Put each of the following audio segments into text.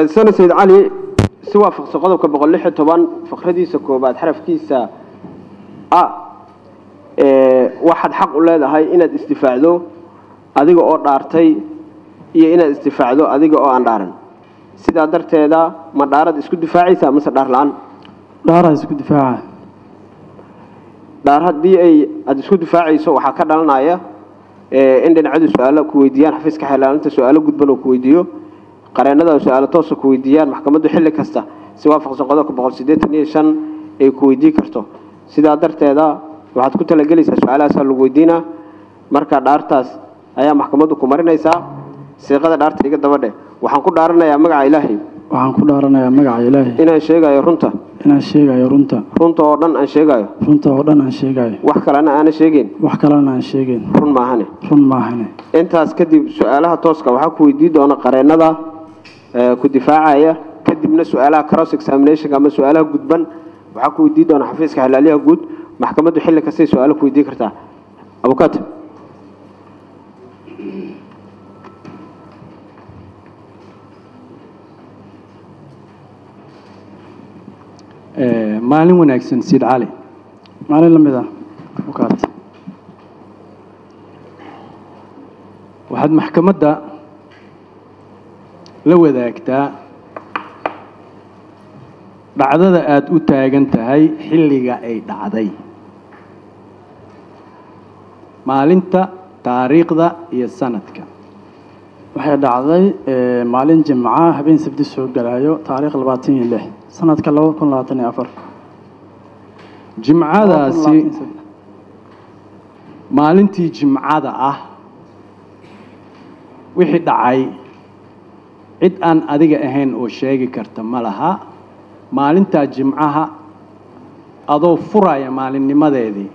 sana sayid cali si waafaqsan qodobka boqol lix iyo toban fakradiisa koobaad xarafkiisa a waxaad xaq u leedahay inaad isdifaacdo adiga oo dhaartay iyo inaad isdifaacdo adiga oo aan dhaaran sidaa darteeda ma dhaarad isku difaacaysaa mase dhaar la-aan dhaaraa isku difaaca dhaar haddii ay aada isku difaacayso waxaa ka dhalanaya in dhinacyadu su-aalo ku weydiiyaan xafiiska xeelaalinta su-aalo gudban oo ku weydiiyo qareenada su-aalo toosa ku weydiiyaan maxkamaddu xilli kasta si waafaqsan qodobka boqol siddeetan iyo shan ay ku weydiin karto sidaa darteeda waxaad ku talagelaysaa su-aalahaasaa lagu weydiinaa marka dhaartaas ayaa maxkamaddu ku marinaysaa siiqada dhaarta iga dabadhe waxaan ku dhaaranayaa magaca ilaahay waxaan ku dhaaranayaa magaca ilaahay inaan sheegayo runta inaan sheegayo runta runta oo dhan aan sheegayo runta oo dhan aan sheegayo wax kalena aana sheegeen wax kalena aan sheegeen run maahane run maahane intaas kadib su-aalaha tooska waxaa ku weydiin doona qareenada ku difaacaya kadibna su-aalaha cross examination ama su-aalaha gudban waxaa ku weydiin doona xafiiska xalaaliyaha guud maxkamaddu xilli kastay su-aalo ku weydiin kartaa abukaat maalin wanaagsan siid cali maalin la mid ah bukaat waxaad maxkamadda la wadaagtaa dhacdada aada u taagan tahay xilliga ay dhacday maalinta taariikhda iyo sanadka waxay dhacday maalin jimca habeen sabti soo galayo taariikh labaatan iyo lix sanadka laba kun labaatan iyo afar jimcadaasi maalintii jimcada ah wixii dhacay cid aan adiga ahayn oo sheegi karta ma laha maalintaa jimcaha adoo furaya maalinnimadeedii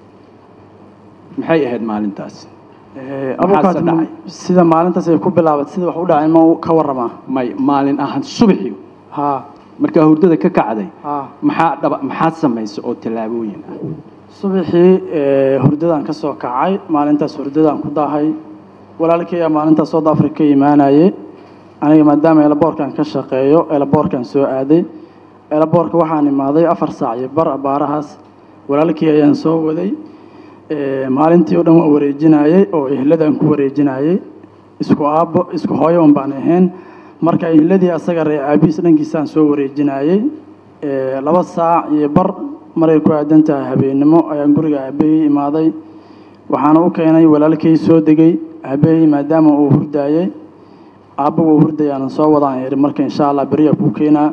maxay ahayd maalintaasi abukaat dhacay? sida maalintaas ay ku bilaabatay sida wax u dhacay ma ka waramaa may maalin ahaan subaxii haa markaa hurdada ka kacday haa maxaa dhaba maxaad samaysa oo tallaabooyin ah subaxii hurdadaan ka soo kacay maalintaas hurdadaan ku daahay walaalkayga maalintaas south africa ka imaanayay aniga maadaama elaboorkan ka shaqeeyo elaboorkan soo aaday elaboorka waxaan imaaday afar saac iyo bar baarahaas walaalkii ayaan soo waday maalintii oo dhan waa wareejinayey oo ehladaan ku wareejinayey isku aabbo isku hooyo un baan ahayn marka ehladii asaga ree aabiis dhankiisaan soo wareejinayey laba saac iyo bar maray ku aadan tahay habeennimo ayaan guriga aabeeyey imaaday waxaana u keenay walaalkay soo degay aabeeyey maadaama uu hurdaayey aabba wuu hurdayaanan soo wadaan iri marka insha allah beriya kuu keenaa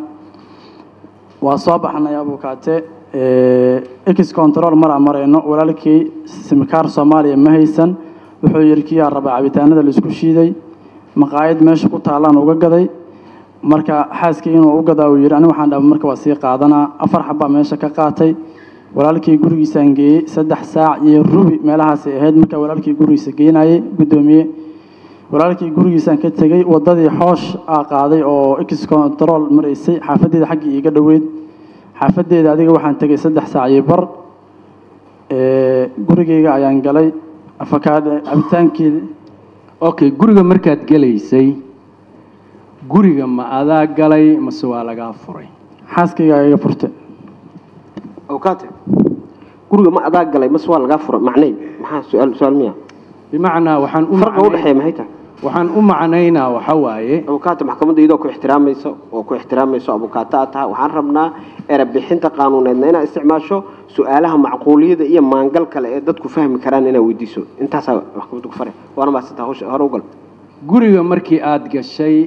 waa soo baxnay abukaate ex control maraa marayno walaalkii simikaar soomaaliya ma haysan wuxuu yidhi kiyaa rabaa cabitaanada laisku shiiday maqaayad meesha ku taallaan uga gaday marka xaaskii inuu u gadaa uu yidhi aniga waxaan dhaba marka waa sii qaadanaa afar xabbaa meesha ka qaatay walaalkii gurigiisaan geeyey saddex saac iyo rubi meelahaasay ahayd marka walaalkii gurigiisa geenayay guddoomiye walaalkii gurigiisaan ka tegey waddadii xoosh aa qaaday oo ex control maraysay xaafadeeda xaggii iiga dhoweyd xaafadeeda adiga waxaan tegey saddex saac iyo bar gurigeyga ayaan galay afakaadhe cabitaankii okay guriga markaad gelaysay guriga ma adaa galay mase waa lagaa furay xaaskayga iga furtay abukaate guriga ma adaa galay mase waa lagaa fura macnay maxaa su-aal su-aal miya bimacnaa waxaan u farqa u macnay- dhexeeya maxay tahay waxaan u macnaynaa waxa waaye abukaata maxkamadda iyadoo ku ixtiraamayso oo ku ixtiraamayso abukaata aad tahay waxaan rabnaa erebixinta qaanuuneedna inaad isticmaasho su-aalaha macquuliyada iyo maangal kale ee dadku fahmi karaan inaad weydiiso intaasaa maxkamadda ku fare waana maasanta hawsha hore u gal guriga markii aada gashay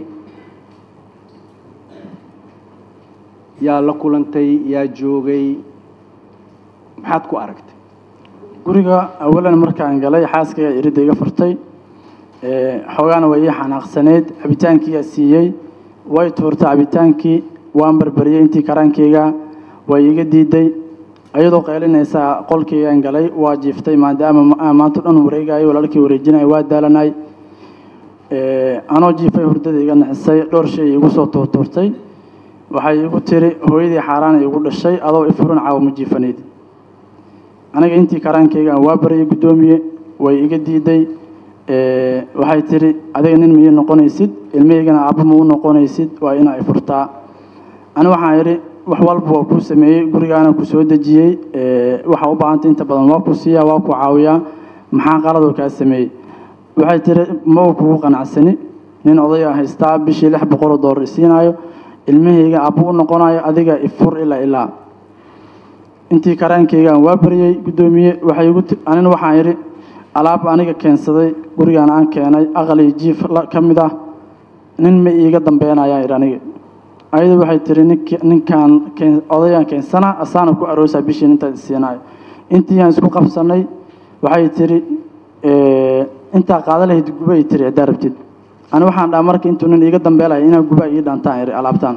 yaa la kulantay yaa joogay maxaad ku aragtay guriga awalan markaan galay xaaskayga iridda iga furtay xoogaana way ii xanaaqsaneyd cabitaankiiyaa siiyey way tuurtay cabitaankii waan barbariyey intii karaankayga way iga diiday ayadoo qaylinaysaa qolkaygaan galay waa jiiftay maadaama aan maanta dhan wareegayo walaalkii wareejinaya waa daalanay anoo jiifay hurdada iga naxisay dhowr shay igu soo tuurtuurtay waxay igu tiri hooyadii xaaraana igu dhashay adoo ifurin caawa ma jiifanayd aniga intii karaankayga aan waa baryay guddoomiye way iga diiday ee, waxay tiri adiga nin ma ii noqonaysid ilmahaygana aabba ma u noqonaysid waa ina ay furtaa ani waxaan idhi wax walba waa kuu sameeyey gurigaana ku soo dejiyey ee, waxa u baahantay inta badan waa ku siiyaa waa ku caawiyaa maxaa qaladoo kaa sameeyey waxay tiri ma uu kugu qanacsani nin odaya haystaa bishii lix boqol oo doolar isiinaayo ilmahayga aabba u noqonayo adiga ifur ilaa ilaa intii karaankaygaan waa baryey guddoomiye waxay igu ti- anina waxaan idhi alaab aniga keensaday gurigaan aan keenay aqal iyo jiif la- ka mid ah nin ma iiga dambeynayaan idhi aniga ayada waxay tiri nink ninkaan keen- odayaan keensana asaana ku aroosaa bishii intaad isiinayo intii aan isku qabsanay waxay tiri "Ee, intaa qaada lahayd guba ay tiri haddaa rabtid ani waxaan dhaha marka intuu nin iiga dambeelaya inaa guba ii dhantaan idhi alaabtaan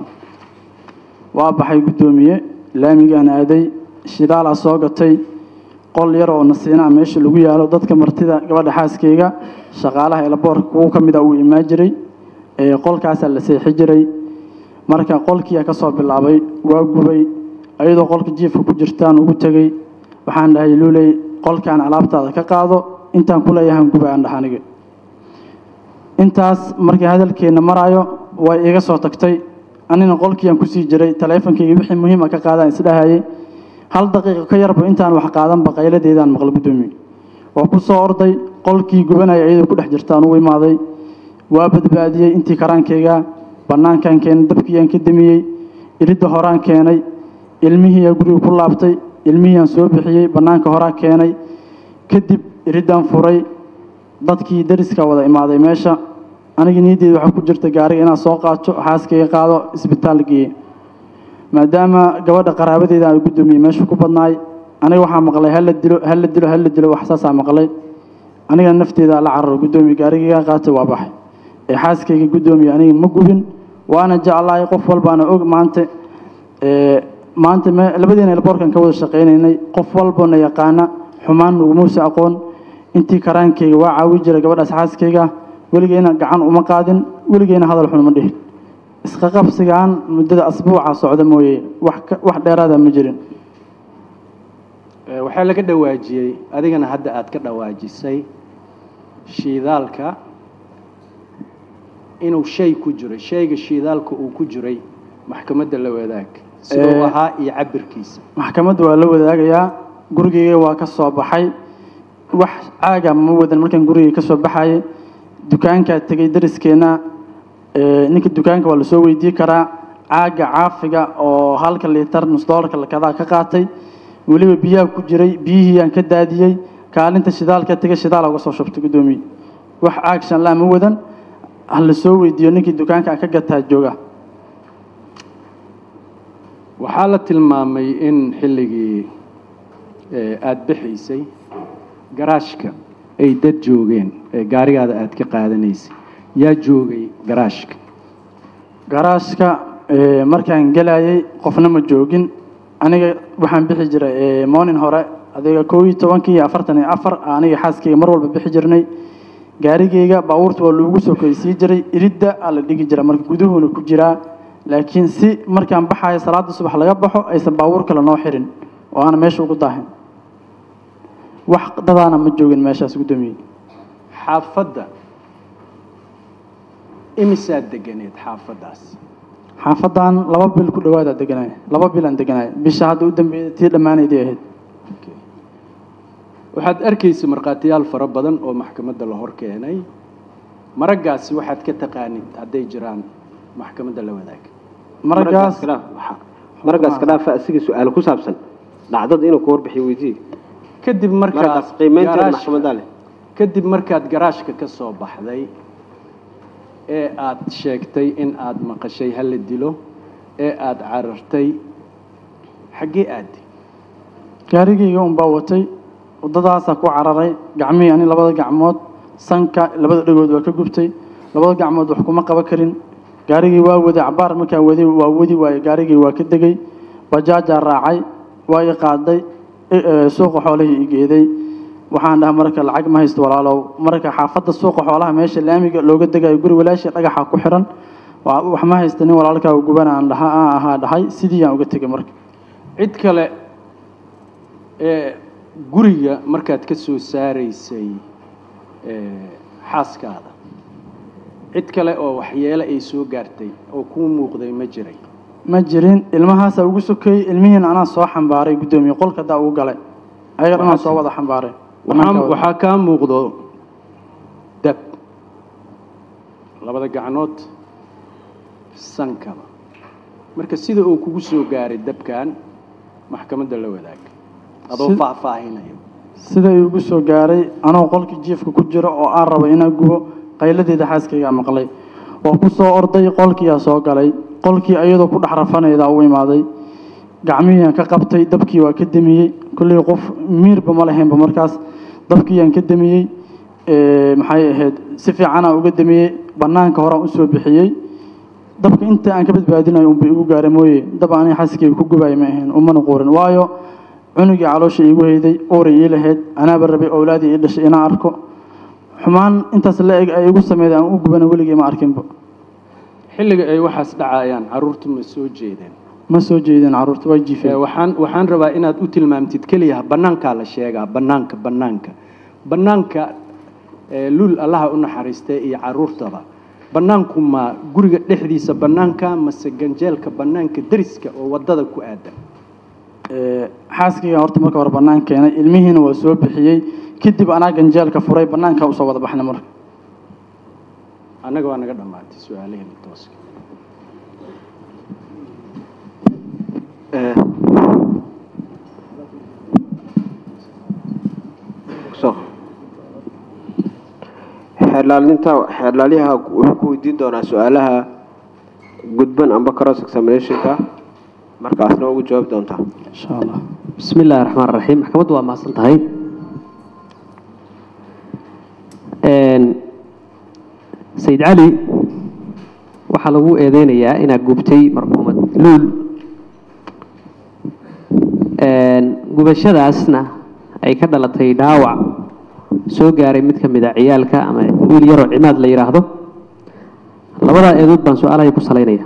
waa baxay guddoomiye laamigaan aaday shidaalaa soo gatay qol yar oo nasiinaa meesha lagu yaalo dadka martida gabadha xaaskayga shaqaalaha elaboorka kuwo ka mid a uu imaan jiray ee qolkaasaa la seexi jiray marka qolkiiyaa ka soo bilaabay waa gubay ayadoo qolka jiifka ku jirtaan ugu tegey waxaan dhahay luuley qolkaan alaabtaada ka qaado intaan ku leeyahan guba aan dhaha aniga intaas markii hadalkeenna maraayo way iga soo tagtay anina qolkiiaan kusii jiray taleefonkayga wixii muhiima ka qaadaan isdhahayay hal daqiiqo ka yarba intaan wax qaadanba qayladeedaan maqla guddoomiye waa ku soo orday qolkii gubanaya iyadoo ku dhex jirtaan ugu imaaday waa badbaadiyey intii karaankayga bannaankaan keenay dabkiiyaan ka damiyey iridda horaan keenay ilmihiiyaa guriga ku laabtay ilmihiiaan soo bixiyey bannaanka horaa keenay kadib iriddaan furay dadkii dariska wada imaaday meesha aniga niyaddeeda waxaa ku jirta gaariga inaan soo qaato xaaskayga qaado isbitaal geeye maadaama gabadha qaraabadeeda ay guddoomiyey meesha ku badnaay aniga waxaa maqlay hala dilo hala dilo hala dilo wax saasaa maqlay aniga nafteeda la cararo guddoomiye gaarigayga qaatay waa baxay ee xaaskayga guddoomiye aniga ma gubin waana jeclahay qof walbaana og maanta ee maanta me- labadeena elboorkan ka wada shaqaynaynay qof walbana yaqaana xumaan nugumuusa aqoon intii karaankayga waa caawi jiray gabadhaas xaaskayga weligeyna gacan uma qaadin weligeyna hadal xun uma dhihin isqa qabsigaan muddada asbuuca socda mooye wax ka- wax dheeraada ma jirin Ee, waxaa laga dhawaajiyey adigana hadda aad ka dhawaajisay shiidaalka inuu shay ku jiray shayga shiidaalka uu ku jiray maxkamadda la wadaag siduu Ee, ahaa iyo cabirkiisa maxkamadda waa la wadaagayaa gurigeyga waa ka soo baxay wax caaga ma wadan markaan gurigeyga ka soo baxayay dukaankaa tegey dariskeenna ee, ninka dukaanka waa lasoo weydii karaa caaga caafiga oo halka liitar nus doolarka lakadaa ka qaatay weliba biyaha ku jiray biyihii aan ka daadiyey kaalinta shidaalka tegay shidaal uga soo shubtay guddoomiye wax caag shanlaa ma wadan ha lasoo weydiiyo ninkii dukaanka aan ka gataa jooga waxaa la tilmaamay in xilligii ee, aad bixaysay garaashka ay dad joogeen ee gaarigaada aad ka qaadanaysay yaa joogay garaashka garaashka ee, markaan gelayay qofna ma joogin aniga waxaan bixi jiray ee, morning hore adiga koob iyo tobankii iyo afartan iyo afar aniga xaaskayga mar walba bixi jirnay gaarigayga baabuurta waa loogu soo koysii jiray iridda aa la dhigi jira marka guduhuna ku jiraa laakiin si markaan baxayo salaada subax laga baxo aysan baabuur kale noo xirin oo aana meesha ugu daahin wax dadaana ma joogin meeshaas guddoomiye xaafadda imisaad deganeed xaafaddaas xaafadan laba bil ku dhawaadaa deganay laba bil aan deganay bisha hadda u dambeeyay tii dhammaanaydii ahayd waxaad arkaysa markhaatiyaal fara badan oo maxkamadda la hor keenay maraggaasi waxaad ka taqaanid hadday jiraan maxkamadda la wadaag maragaas maragaas ka dhaafa asiga su-aalo ku saabsan dhacdada inuu ka warbixiyo weydiiye kadib markaad markaas qiimeynteeda garaashka- maxkamadda leh kadib markaad garaashka ka soo baxday ee aad sheegtay in aad maqashay ha la dilo ee aad carartay xaggee aadi gaarigayga unbaa watay waddadaasaa ku cararay gacmihii ani labada gacmood sanka labada dhagood waa ka gubtay labada gacmood wax kuma qaban karin gaarigii waa waday cabaar markaan waday waa wadi waaye gaarigii waa ka degay bajaajaa raacay waa i qaaday i- ee, suuqa xoolihii i geeday waxaan dhaha marka lacag ma haysto walaalow marka xaafadda suuqa xoolaha meesha laamiga looga degayo guri walaashii dhagaxa ku xiran waa- wax ma haysta nin walaalkaa gubana aan dhaha aan ahaa dhahay sidii aan uga tegay marka cid kale ee guriga markaad ka soo saaraysay ee, xaaskaada cid kale oo waxyeelo ay soo gaartay oo kuu muuqday ma jiray ma jirin ilmahaasaa ugu sokeeyey ilmihiina anaa soo xambaaray guddoomiye qolka daa ugu galay ayaga dhanaa soo wada xambaaray waxaa waxaa kaa muuqdo dab labada gacnood sankaba marka sida uu kugu soo gaaray dabkan maxkamadda la wadaag adoo Si- faahfaahinayo sida uu igu soo gaaray anoo qolkii jiifka ku jiro oo aan rabo inaan gubo qayladeeda xaaskaygaa maqlay oo ku soo orday qolkiiyaa soo galay qolkii ayadoo ku dhex rafanaydaa u imaaday gacmihiiaan ka qabtay dabkii waa ka demiyey kolley qof miirba ma lahaynba markaas dabkiiyaan ka demiyey ee, maxay ahayd si fiicanaa uga demiyey bannaanka horaan usoo bixiyey dabka inta aan ka badbaadinayo unba igu gaara mooye dab aniga xaaskayga ku gubaayo ma ahayn umana quurin waayo cunugii caloosha iigu hayday uuray ii lahayd anaaba rabay owlaadii ii dhashay inaan arko xumaan intaas la eg ay igu sameeyday aan u gubana weligii ma arkinba xilliga ay waxaas dhacayaan carruurtu ma soo jeedeen ma soo jeedin carruurta waa Ee, jiifeen waxaan waxaan rabaa inaad u tilmaamtid keliya bannaankaa la sheegaa bannaanka bannaanka bannaanka ee, luul allaha u naxariistay iyo carruurtaba bannaanku ma guriga dhexdiisa bannaanka mase ganjeelka bannaanka deriska oo waddada ku aadan Ee, xaaskayga horta marka hore bannaan keenay ilmihiina waa soo bixiyey kadib anaa ganjeelka furay bannaankaa usoo wada baxnay marka annaga waa naga dhammaatay su-aalaheena tooska Eh, so xeerlaalinta xeerlaalyaha wuxuu ku weydiin doonaa su-aalaha gudban amba cross examinationka markaasna ugu jawaabi doontaa insha allah بسم الله الرحمن الرحيم maxkamaddu waa mahadsan tahay Een, sayid cali waxaa lagu eedeynayaa inaad gubtay marxuumad luul Een, gubashadaasna ay ka dhalatay dhaawac soo gaaray mid ka mid a ciyaalka ama wiil yaroo cimaad la yidhaahdo labadaa eedood baan su-aalahay ku salaynaya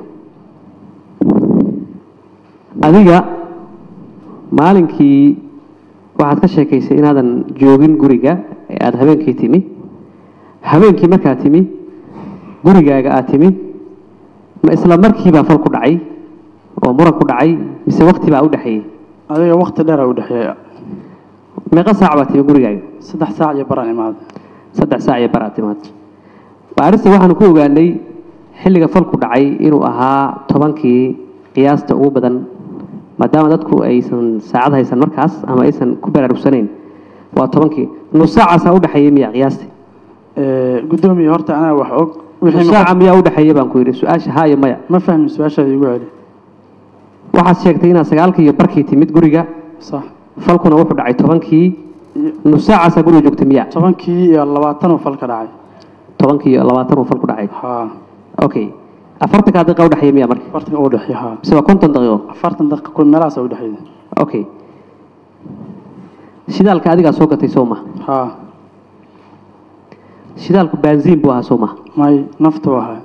adiga maalinkii waxaad ka sheekaysay inaadan joogin guriga ee aada habeenkii timi habeenkii markaad timi gurigaaga aad timi ma isla markiibaa fal ku dhacay oo muran ku dhacay mise wakti baa u dhexeeyey adiga waqti dheer aa u dhexeeya meeqa saac baa timi gurigaaga saddex saac iyo baraan imaaday saddex saac iyo baraad timaad baarista waxaanu ku ogaanay xilliga falku dhacay inuu ahaa tobankii qiyaasta ugu badan maadaama dadku aysan saacad haysan markaas ama aysan ku baraarugsanayn waa tobankii nus saacaasaa u dhexeeyey miya qiyaastii Ee, guddoomiye horta anaa wax og wixii nus ma- saaca miyaa u dhexeeya baan ku yidhi su-aasha haa iyo maya ma fahmin su-aashaada igu celi waxaad sheegtay inaad sagaalkii iyo barkii timid guriga sax falkuna wuxuu dhacay tobankii nus saacaasaa guriga joogtay miya tobankii iyo labaatan uu falka dhacay tobankii iyo labaatan uu falku dhacay haa okay afartankaa daqiiqa u dhexeeya miya marka afartanka u dhexeeya haa mise waa konton daqiiqo afartan daqiiqa ku meelahaas u dhexeeya okay shidaalka adigaa soo gatay soo ma haa shidaalku baanziin buu ahaa soo ma may naftu ahaa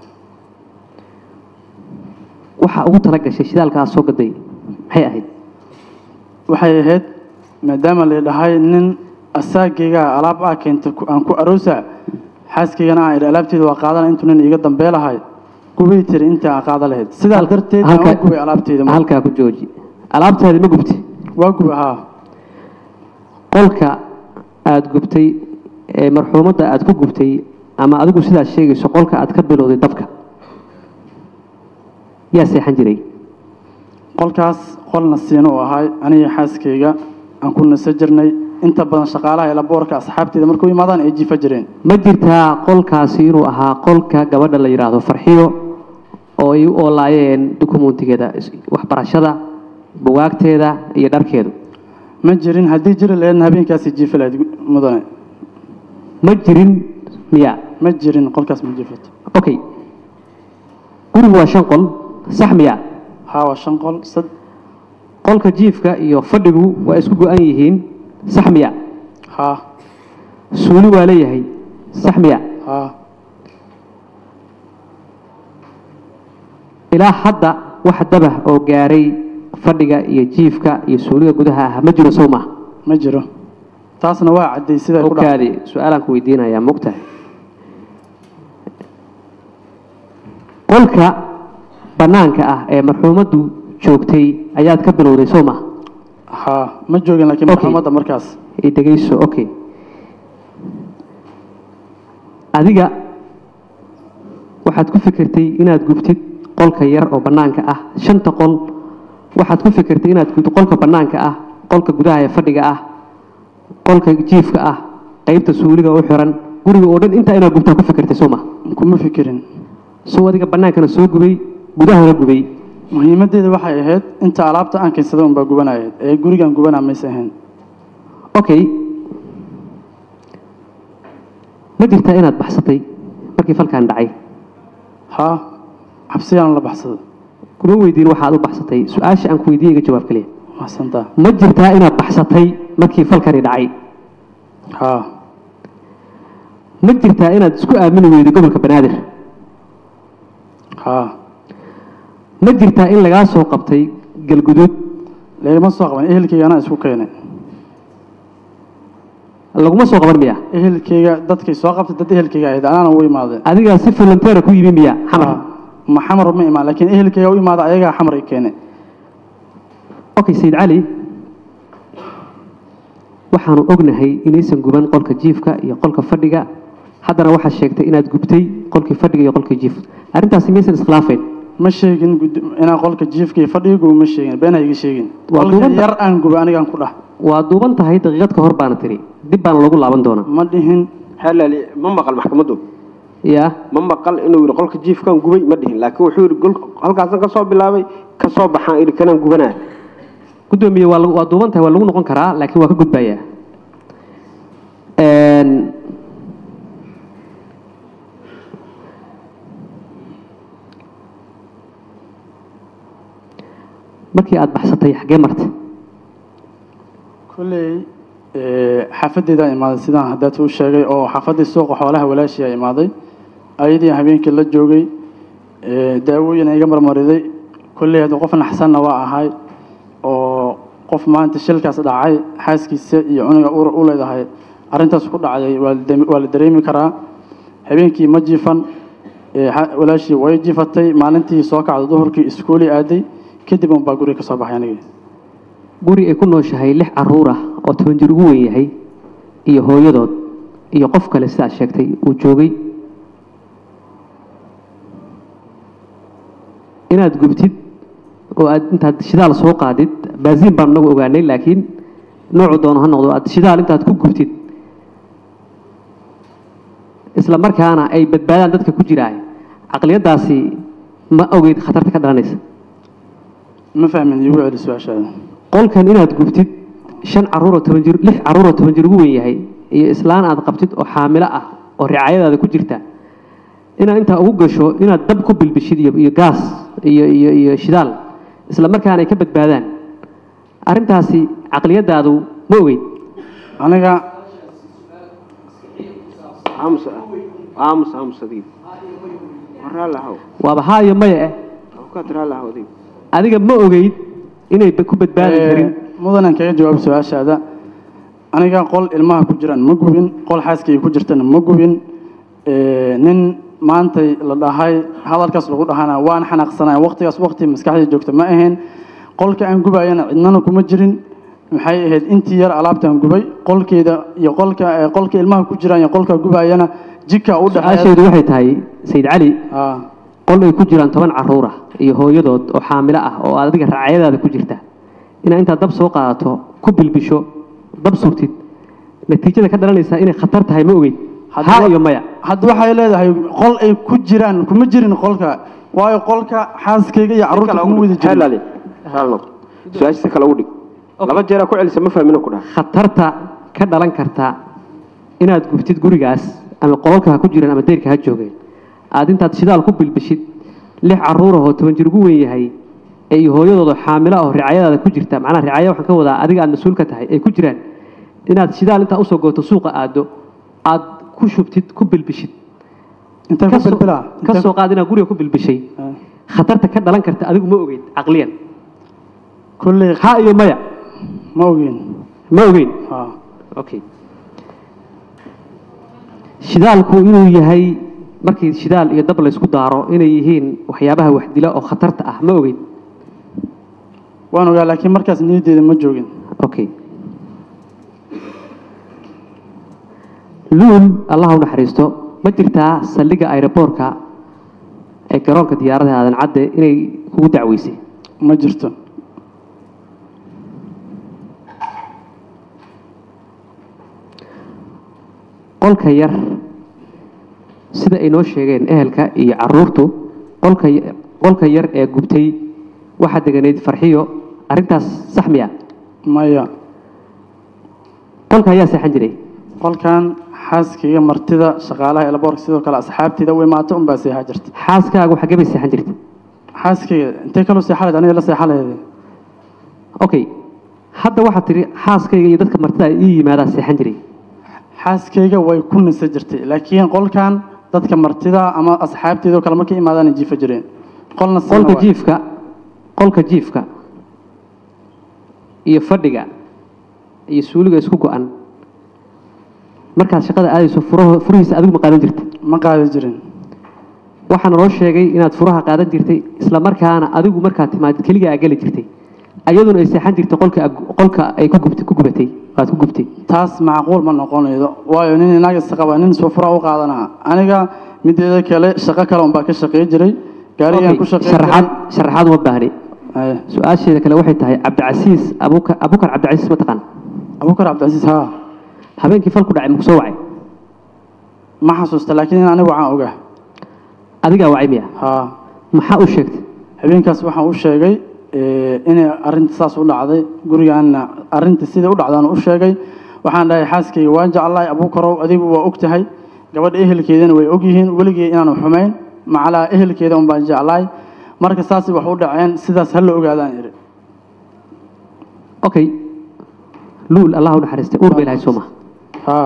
waxaa ugu tala gashay shidaalka aad soo gaday maxay ahayd waxay ahayd maadaama la dhahay nin asaagayga alaab ah keenta ku- aan ku aroosa xaaskaygana aan idhi alaabteeda waa qaadana intuu nin iiga dambee lahay gubay tiri intii aan qaada lahayd sidaa darteed aan u gubay alaabteeda marka. halkaa ku jooji alaabtaadi ma gubtay waa guba haa qolka aad gubtay ee marxuumadda aad ku gubtay ama adigu sidaad sheegayso qolka aad ka bilowday dabka yaa seexan jiray qolkaas qol nasiino u ahay aniga xaaskayga aan ku nasa jirnay inta badan shaqaalaha ee laboorka asxaabteeda markuu imaadaan ay jiifa jireen ma jirtaa qolkaasi inuu ahaa qolka gabadha la yidhaahdo farxiyo oo ay u oolaayeen dukumentigeeda is- waxbarashada bugaagteeda iyo dharkeedu ma jirin haddii jiri lahaydna habeenkaasi jiifa lahayd mudane ma jirin miya ma jirin qolkaas ma jiifato okay gurigu waa shan qol sax miya haa waa shan qol sad qolka jiifka iyo fadhigu waa isku go-an yihiin sax miya haa suuli waa leeyahay sax miya haa ilaa hadda wax dabah oo gaaray fadhiga iyo jiifka iyo suuliga gudaha ah ma jiro sow maaha ma jiro taasna waa cadday siday ku dhacday okaadi su-aalaan ku weydiinayaa mogtahay qolka bannaanka ah ee marxuumaddu joogtay ayaad ka bilowday soo ma haa ma joogin laakiin Okay. maxkamadda markaas i dhegayso okay adiga waxaad ku fikirtay inaad gubtid qolka yar oo bannaanka ah shanta qol waxaad ku fikirtay inaad gubtid qolka bannaanka ah qolka gudaha ee fadhiga ah qolka jiifka ah qaybta suuliga u xiran guriga oo dhan intaa inaad gubtaa ku fikirtay soo ma kuma fikirin soo adiga bannaankana soo gubay gudahana gubay muhiimaddeeda waxay ahayd inta alaabta aan keensada unbaa gubanayayd ee gurigan gubanaa maysa ahayn okay ma jirtaa inaad baxsatay markii falkan dhacay haa cabsiyaan la baxsada kuma weydiin waxaad u baxsatay su-aasha aan ku weydiiye iga jawaab kaliya maxsantaa ma jirtaa inaad baxsatay markii falkani dhacay haa ma jirtaa inaad isku aamini weyday gobolka banaadir haa ma jirtaa in lagaa soo qabtay galguduud lagama soo qaban ehelkayga anaa isku keenay laguma soo qaban miya ehelkayga dadkay soo qabtay dad ehelkayga ahayd anaana u imaadeen adigaa si volunteera ku yimi miya xamar Haa. ma xamar ma imaan laakiin ehelkayga u imaada ayagaa xamar i keenay okay sayid cali waxaanu ognahay inaysan guban qolka jiifka iyo qolka fadhiga haddana waxaad sheegtay inaad gubtay qolkii fadhiga iyo qolkii jiifka arrintaasi maysan iskhilaafayn ma sheegin gud- inaan qolka jiifka iyo fadhiga gubo ma sheegin been ha iga sheegin Waa qolka duubanta. yar aan gubo anigaan ku dhah waa duuban tahay daqiiqad ka hor baana tiri dib baana loogu laaban doonaa ma dhihin xalaali ma maqal maxkamaddu yaa ma maqal inuu yidhi qolka jiifkan gubay ma dhihin laakiin wuxuu yidhi gol- halkaasan ka soo bilaabay ka soo baxaan idhi kanaan gubanaa gudoomiye waa lagu- waa duuban tahay waa lagu noqon karaa laakiin waa ka gudbayaa Een, markii aad baxsatay xaggee martay kolley ee, xaafadeedaan imaaday sidaan haddaad u sheegay oo xaafaddii suuqa xoolaha walaashiyaa imaaday ayadii habeenkii la joogay ee, daawooyin iga marmariday kolley haddii qof naxsanna waa ahay oo qof maanta shilkaas dhacay xaaskiisa iyo cunuga uur u leedahay arrintaas ku dhacday waa la dame- waa la dareemi karaa habeenkii ma jiifan ee, xa- walaashii way jiifatay maalintii soo kacday duhurkii iskuuli aaday kadib unbaa guriga ka soo baxay anigii guri ay ku nooshahay lix caruur ah oo toban jir ugu weyn yahay iyo hooyadood iyo qof kale sidaad sheegtay uu joogay inaad gubtid oo aad intaad shidaal soo qaadid baasiin baan nagu ogaanay laakiin noocu doono ha noqdo aad shidaal intaad ku gubtid isla markaana ay badbaadaan dadka ku jiraay caqliyaddaasi ma ogeyd khatarta ka dhalanaysa ma fahmin iigu celi su-aashaada qolkan inaad gubtid shan caruuroo toban jir lix caruuroo toban jir ugu weyn yahay iyo islaan aad qabtid oo xaamilo ah oo ricaayadaada ku jirta inaad intaa ugu gasho inaad dab ku bilbishid iyo, iyo gaas iyo, iyo, iyo shidaal isla markaana ay ka badbaadaan arrintaasi caqliyadaadu ma ogeyd aniga aamus aamus aamus adiga waraa lahaw waaba haa iyo maya eh awkaad raa lahaw adiga adiga ma ogeyd inay ba- ku badbaadi karin mudanan kaga jawaab su-aashaada aniga qol ilmaha ku jiraan ma gubin qol xaaskayga ku jirtana ma gubin Ee, nin maantay la dhahay hadalkaas lagu dhahana waan xanaaqsanaya waqtigaas waqti maskaxdii joogta ma ahayn qolka aan gubayana cidnana kuma jirin maxay ahayd intii yar alaabtaan gubay qolkeeda iyo qolka ee, qolka ilmaha ku jiraan iyo qolka gubayana jika u dhexeeya su-aasheedu waxay tahay sayid cali Ah, qol ay ku jiraan toban caruur ah iyo hooyadood oo xaamilo ah oo aad adiga raacayadaada ku jirta inaad intaad dab soo qaadato ku bilbisho dab sugtid natiijada ka dhalanaysa inay khatar tahay ma ogeyd Haddaba- haa iyo maya hadda waxay leedahay qol ay ku jiraan kuma jirin qolka waayo qolka xaaskayga iyo carruurta kuma wada jirin xalaali raali noqo su-aasha si kale ugu dhig laba jeeraa ku celisa ma fahmina ku dhaha khatarta ka dhalan karta inaad gubtid gurigaas ama qolalka ha ku jiraan ama deyrka ha joogeen aad intaad shidaal ku bilbishid lix caruur ahoo toban jir ugu weyn yahay ee iyo hooyadooda xaamilo ah oo ricaayadaada ku jirta macnaha ricaaya waxaan ka wadaa adiga aad mas-uul ka tahay ay ku jiraan inaad shidaal intaa usoo gooto suuqa aado aad ku shubtid ku bilbishid intee ku Ka soo- bilbilaa ka soo qaad inaad guriga ku bilbishay Ah. khatarta ka dhalan karta adigu ma ogeyd caqliyan kolley haa iyo maya ma ogeen ma ogeyn Ah. okay shidaalku inuu yahay markii shidaal iyo dab laysku daaro inay yihiin waxyaabaha waxdila oo khatarta ah ma ogeyn waan ogaa laakiin markaas niyaddeeda ma joogin okay luul allah u naxariisto ma jirtaa saldhigga aeroboortka ee garoonka diyaaradaha aadan cadde inay kugu dacweysay ma jirto qolka yar sida ay noo sheegeen ehelka iyo caruurtu qolka qolka yar ee gubtay waxaa deganayd farxiyo arrintaas sax miya maya qolka ayaa seexan jiray qolkan xaaskayga martida shaqaalaha elaboorka sidoo kale asxaabteyda u imaata unbaa seexaa jirta xaaskaagu xaggee bay seexan jirtay xaaskayga intay kaloo seexaleed aniga la seexaleede okay hadda waxaad tidhi xaaskayga iyo dadka martida ay ii yimaadaa seexan jiray xaaskayga way ku nisa jirtay laakiin qolkan dadka martida ama asxaabteeda oo kale markay imaadaan jiifa jireen qolna siina qolka waa- jiifka qolka jiifka iyo fadhiga iyo suuliga isku go-an markaad shaqada aadayso furaho furihiisa adigu ma qaadan jirtay ma qaadi jirin waxaana loo sheegay inaad furaha qaadan jirtay isla markaana adigu markaad timaadid keliga aa geli jirtay ayaduna ay seexan jirtay qolka ag- qolka ay ku gubtay ku gubatay waad ku gubtay taas macquul ma noqonaydo waayo nin inaga isqaba nin soo fura u qaadanaa aniga mideeda kale shaqo kale unbaa ka shaqey jiray gaarigaan ku shaqey sharaxaad sharaxaad uma baahni jiray su-aasheeda kale waxay tahay cabdicasiis abuka abukar cabdicasiis ma taqaan abubakar cabdicasiis haa habeenkii falku dhacay maku soo wacay ma xasuusta laakiin in anigu waxaan ogaa adigaa wacay miya haa maxaa u sheegtay habeenkaas waxaan u sheegay eh, inay arrinta saas u dhacday gurigaana arrinta sidai u dhacdaan u sheegay waxaan dhahay xaaskayga waan jeclahay abuukarow adigu waa og tahay gabadha ehelkeedana way og yihiin weligii inaanu xumayn macalaa ehelkeeda un baan jeclahay marka saasay wax u dhaceen sidaas ha la ogaadaan iri okay luul allah u naxariistay uur bay lahay soo maha haa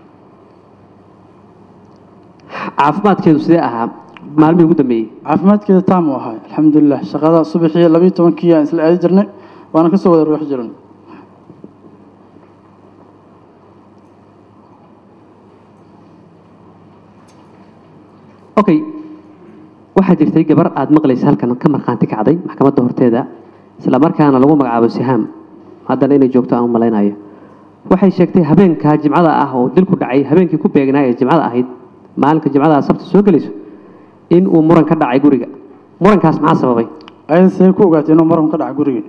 caafimaadkeedu sidee ahaa maalmihii ugu dambeeyey caafimaadkeeda taam u ahay alxamdulilah shaqada subaxii labiyo tobankii aan isla aadi jirnay waana kasoo wada ruux jiran okay waxaa jirtay gabar aad maqlaysa halkan ka markhaanti kacday maxkamadda horteeda isla markaana lagu magacaabo sihaam haddana inay joogto aan u malaynayo waxay sheegtay habeenka jimcada ah oo dilku dhacay habeenkii ku beegnaa ee jimcada ahayd maalinka jimcada sabta soo gelayso in uu muran ka dhacay guriga murankaas maxaa sababay ayada see ku ogaatay inuu maran ka dhaca gurigii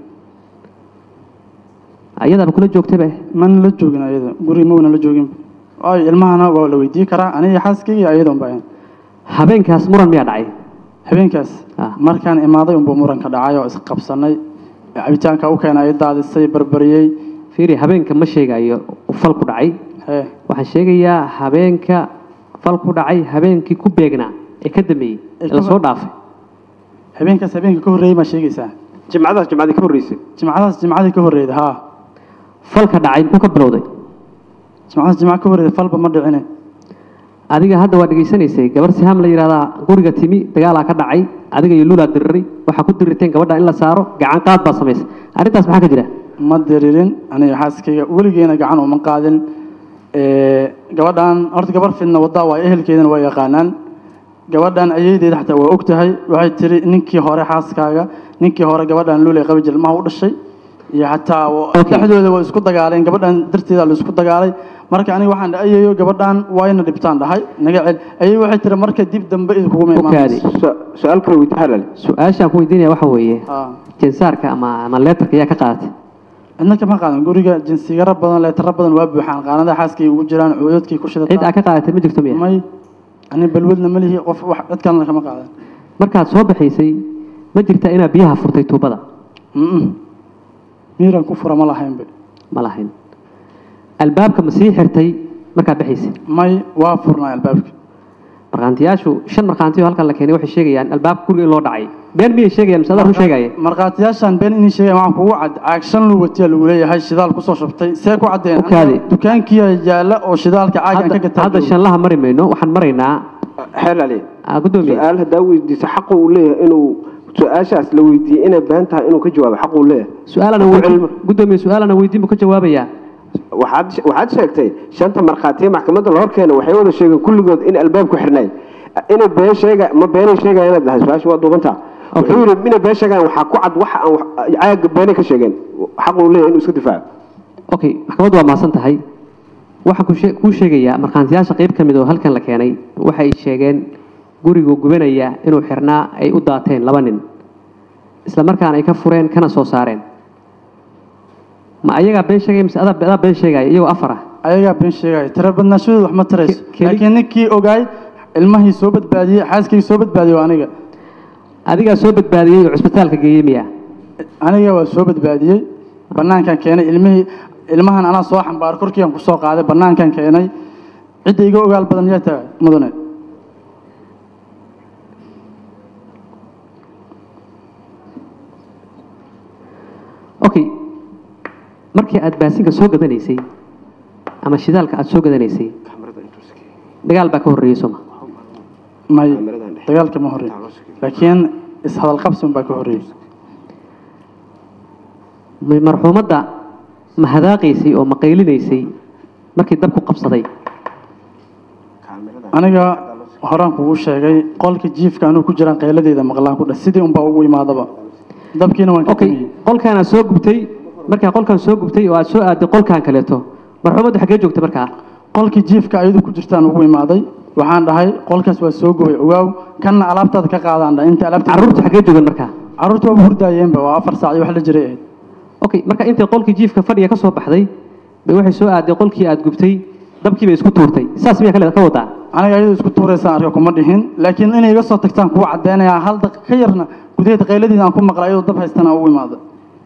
ayadaaba kula joogtayba mana la joogin ayada guriga ma wana la joogin waayo ilmahana waa la weydiin karaa aniga xaaskayga iyo ayada unbaa habeenkaas muran miyaa dhacay habeenkaas Ah. markaan imaaday unbuu muranka dhacay oo isqabsanay cabitaanka u keenay daadisay barbariyey fiiri habeenka ma sheegayo fal ku dhacay hee waxaan sheegayaa habeenka fal ku dhacay habeenkii ku beegnaa ee ka dambeeyey Ee ee ka la soo ba- dhaafay habeenkaas habeenka ka horreeyey maa sheegaysaa jimcadaas jimcadii ka horreysay jimcadaas jimcadii ka horreeyda haa falka dhacay muxuu ka bilowday jimcadaas jimca ka horreeyda falba ma dhicine adiga hadda waa dhegaysanaysay gabar sihaam la yidhahdaa guriga timi dagaalaa ka dhacay adiga iyo lulaa diriray waxaa ku dirirteen gabadha in la saaro gacan qaad baa samaysay arrintaas maxaa ka jira ma diririn aniga xaaskayga weligeena gacan uma qaadin Ee, gabadhan horta gabar fidna wadaa waa ehelkeedana waa yaqaanaan gabadhan ayaydeeda xataa waa og tahay waxay tiri ninkii hore xaaskaaga ninkii hore gabadhan luulay qabi jir maha u dhashay iyo xataa wa- Okay. dhexdooda waa isku dagaaleen gabadhan darteeda la isku dagaalay marka aniga waxaan dhahay ayayo gabadhan wayna dhibtaan dhahay naga cel ayay waxay tiri marka dib dambe idinkuguma Okaadi. imaanayso Su- su-aal kale weydi halal su-aashaan ku weydiinaya waxa weeye Ah. jinsaarka ama ama leetarka ayaa ka qaadatay cidna kama qaadan guriga jinsigaro badan leetaro badan waa buuxaan qaanada xaaskay ugu jiraan cuudadkay ku cid aa shidataa ka qaadatay ma jirto miya may ani balwadna ma lihi qof wax cid kalena kama qaadan markaad soo baxaysay ma jirta inaad biyaha furtay tuubada Mm-mm. miiraan ku fura ma lahaynba ma lahayn albaabka ma sii xirtay markaad baxaysay may waa furnaa albaabka markhaantiyaashu shan markhaantiyo halkan la keenay waxay sheegayaan albaabka guriga in loo dhacay been miyay sheegayaan mise adaa run sheegaya markhaatiyaashaan been inay sheegayan waxaan kugu cad caag shan lu watiya lagu leeyahay shidaal kusoo shubtay see ku caddeen Okaadi. dukaankiya yaala oo shidaalka caagan ka hadda gataa hadda shanlaha mari mayno waxaan maraynaa halali ah, guddoomiye su-aal haddaa weydiiso xaqu uu leeyahay inuu su-aashaas la weydiiyey inay been tahay inuu ka jawaabo xaqu uu leeyahay su-aalana Ku weydiin cilmi. guddoomiye su-aalana weydiin buu ka jawaabayaa waxaad waxaad sheegtay shanta markhaatiye maxkamadda la horkeena waxay wada sheegeen kulligood in albaabku xirnay inay been sheega ma beenay sheegaya inaad dhahay su-aasha waa duubantaa wuxuu yidhi inay been sheegaan waxaa ku cad waxa aan wax- caaga beenay ka sheegeen xaq uu leeyahay inuu iska difaaco okay maxkamaddu waa mahadsan tahay waxaan ku shee- kuu sheegayaa markhaantiyaasha qayb ka mid oo halkan la keenay waxay sheegeen gurigu gubanaya inuu xirnaa ay u daateen laba nin isla markaana ay ka fureen kana soo saareen ma ayagaa been sheegaya mise adaa adaa been sheegaya iyagoo afar ah ayagaa been sheegaya tira badnaashadooda wax ma tarayso Ke- keli- laakiin ninkii ogaay ilmahii soo badbaadiyey xaaskii soo badbaadiyey waa aniga adigaa soo badbaadiyey oo cusbitaalka geeyey miya aniga waa soo badbaadiyey banaankan keenay ilmihii ilmahan anaa soo xambaaro korkiian kusoo qaaday banaankan keenay cidda iga ogaal badan yaa tahay mudane okay markii aad baasinka soo gadanaysay ama shidaalka aad soo gadanaysay dagaal baa ka horreeyey sooma may dagaalka ma horreyn laakiin ishadalqabsi unbaa ka horreeyey ma- marxuumadda ma hadaaqaysay oo ma qaylinaysay markii dabku qabsaday aniga horaan kugu sheegay qolka jiifka anuu ku jiraan qayladeeda maqlaan ku dheh sidii unbaa ugu imaadaba dabkiina waan ka okay tumiyey qolkaan aad soo gubtay markaa qolkaan soo gubtay oo aad soo aaday qolkaan kaleeto marxuumaddu xaggee joogta markaa qolkii jiifka ayadu ku jirtaan ugu imaaday waxaan dhahay qolkaas waa soo gubay ogaaw kanna alaabtaada ka qaadaan dhahay inta alaabta carruurtu xaggee joogan markaa carruurta waaba hurdaayeenba waa afar saac iyo wax la jiray ahayd okay marka intay qolkii jiifka fadhiga ka soo baxday bay waxay soo aaday qolkii aad gubtay dabkii bay isku tuurtay saas miyaa kale ka wadaa aniga ayadu isku tuuraysaan arka kuma dhihin laakiin inay iga soo tagtaan kuwa caddeynayaa hal daqiiq ka yarna gudaheeda qayladeeda aan ku maqlay ayadoo dab haystana ugu imaada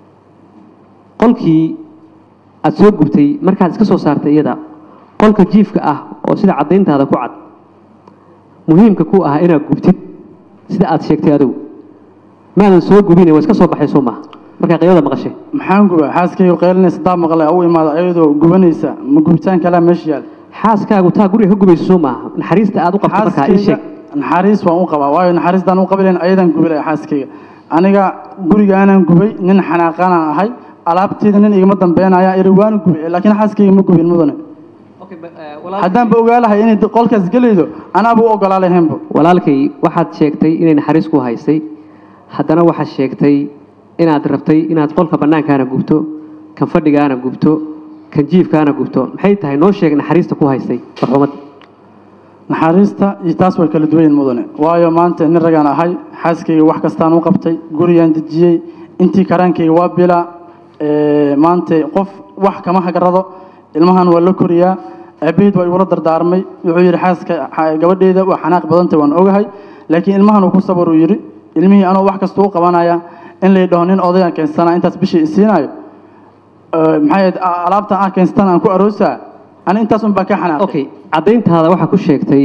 qolkii aad soo gubtay markaad iska soo saartay iyada qolka jiifka ah oo sida caddayntaada ku cad muhiimka ku ah inaad gubtid sida aad sheegtay adigu maadan soo gubine waa iska soo baxay soo maha markaa qaylada maqashay maxaan gubaa xaaskayga qaylinaysa daa maqlay ugu imaada ayadoo gubanaysa ma gubitaan kalaa meesha yaal xaaskaagu taa guriga ka gubayso soo maaha naxariista aad u qabto markaa ii sheeg xaaskayga naxariis waan u qabaa waayo naxariistaan u qabilayn ayadan gubilay xaaskayga aniga guriga aanan gubay nin xanaaqanaan ahay alaabteeda nin igama dambeynaya iri waana gubay laakiin xaaskayga ma gubin mudane haddaanba ogaalahay inay qolkaas gelaydo anaaba u ogolaa lahaynba walaalkay waxaad sheegtay inay naxariis ku haysay haddana waxaad sheegtay inaad rabtay inaad qolka bannaankaana gubto kan fadhigaana gubto kan jiifkaana gubto maxay tahay noo sheeg naxariista ku haystay marxuumad naxariista iyo taas way kala duwan yihiin mudane waayo maanta nin ragaan ahay xaaskayga wax kastaan u qabtay gurigaan dejiyey intii karaankayga waa bila ee, maanta qof wax kama hagarado ilmahan waa la koriyaa aabaheed waa igula dardaarmay wuxuu yidhi xaaska xa- gabadheeda waa xanaaq badantay waan ogahay laakiin ilmahan uu ku sabar uu yidhi ilmihii anoo wax kasta u qabanaya in lay dhaho nin odayaan keensanaa intaas bishii isiinayo Ee, maxay ahayd a- alaabta aan keenstan aan ku aroosaa ani intaas un baa ka xanaaqay okay caddayntaada waxaa ku sheegtay